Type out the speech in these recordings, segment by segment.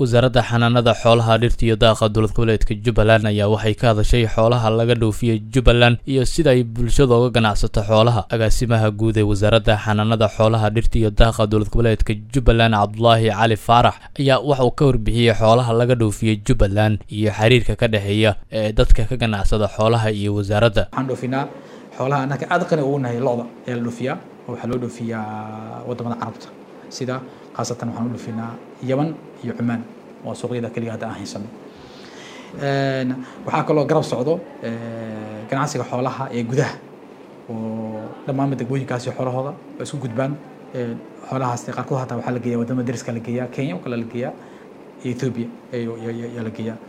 wasaaradda xanaanada xoolaha dhirta iyo daaqa dowlad goboleedka jubbaland ayaa waxay ka hadashay xoolaha laga dhoofiyey jubbaland iyo sida ay bulshada uga ganacsato xoolaha agaasimaha guud ee wasaaradda xanaanada xoolaha dhirta iyo daaqa dowlad goboleedka jubbaland cabdulaahi cali faarax ayaa waxa uu ka warbixiyey xoolaha laga dhoofiyey jubbaland iyo xiriirka ka dhexeeya ee dadka ka ganacsada xoolaha iyo wasaaradda waxaan dhoofinaa xoolaha annaka aad qani ugu nahay lo-da ayaa la dhoofiyaa oo waxaa loo dhoofiyaa waddamada carabta sida khaasatan waxaan u dhoofinaa yaman iyo cumaan waa suuqyada keliya hadda aan haysano waxaa kaloo garab socdo ganacsiga xoolaha ee gudaha oo dhammaanba degmooyinkaasi xoolahooda waa isku gudbaan xoolahaas qaarkood hataa waxaa la geeyaa waddamada dariska la geeyaa kenya oo kale la geeyaa iyo ethiopia ayaa la geeyaa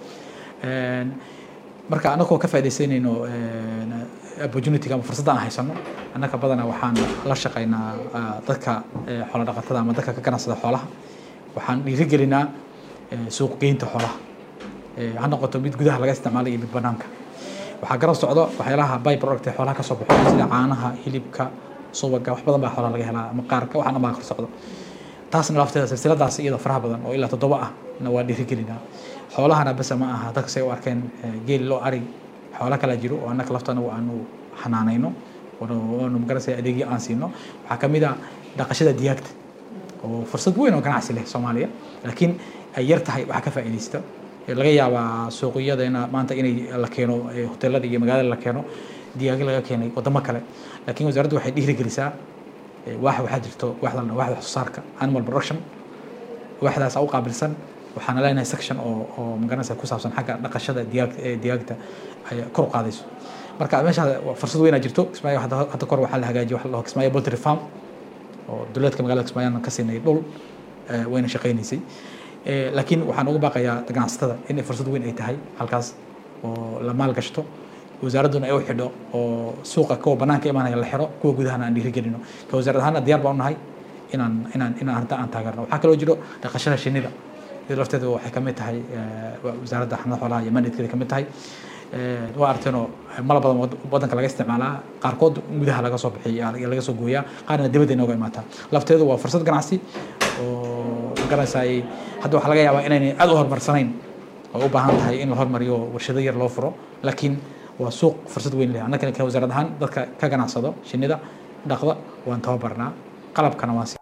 marka annagoo ka faaidaysanayno opportunity-ga ama fursadda aan haysano annaka badanaa waxaan la shaqaynaa dadka xoolo dhaqatada ama dadka ka ganacsada xoolaha waxaan dhiirigelinaa suuq geynta xoolaha ha noqoto mid gudaha laga isticmaalo iyo mid banaanka waxaa garab socdo waxyaalaha by product ee xoolaha kasoo baxo sida caanaha hilibka subaga wax badan baa xoolaha laga helaa ama qaarka waxaan dhan baa kor socdo taasna lafteeda silsiladaas iyadoo faraha badan oo ilaa toddoba ah na waa dhiirigelinaa xoolahana bese ma aha dadka say u arkeen geel loo ari xoolo kala jiro oo annaka laftana aanu xanaanayno oonu magarasay adeegyo aan siino waxaa ka mid a dhaqashada digaagta oo fursad weyn oo ganacsi leh soomaaliya laakiin ay yar tahay waxaa ka faa'iidaysta laga yaabaa suuqyadana maanta inay la keeno hoteelada iyo magaalada la keeno digaagyo laga keenay waddamo kale laakiin wasaaraddu waxay dhiirigelisaa waax waxaa jirto waaxda waaxda wax soo saarka animal production waaxdaas u qaabilsan waxaana leenahay section oo oo magaranaysa ku saabsan xagga dhaqashada digaag digaagta ay kor u qaadayso marka meesha fursad weyn aa jirto kismaayo hadda kor waxaa la hagaajiyay waxa la dhaho kismaayo poultry farm oo dowladka magaalada kismaayo ka siinay dhul wayna shaqaynaysay laakiin waxaan uga baaqayaa ganacsatada in fursad weyn ay tahay halkaas oo la maal gashto wasaaradduna ay u xidho oo suuqa kuwa banaanka imaanaya la xiro kuwa gudahana aan dhiirigelino ka wasaarad ahaana diyaar baan u nahay inaan inaan inaan arrinta aan taageerno waxaa kaloo jiro dhaqashada shinnida iyada lafteedu waxay ka mid tahay wasaaradda xanaanada xoolaha iyo mandatekeeda ka mid tahay waa arteenoo mala badan waddanka laga isticmaalaa qaarkood gudaha laga soo bixiya laga soo gooyaa qaarna dibadda inooga imaataa lafteedu waa fursad ganacsi oo magaranaysaa hadda waxaa laga yaabaa inaynay aad u horumarsanayn oo u baahan tahay in la hormariyo warshado yar loo furo laakiin waa suuq fursad weyn leh annagana ka wasaarad ahaan dadka ka ganacsado shinnida dhaqda waan tababarnaa qalabkana waan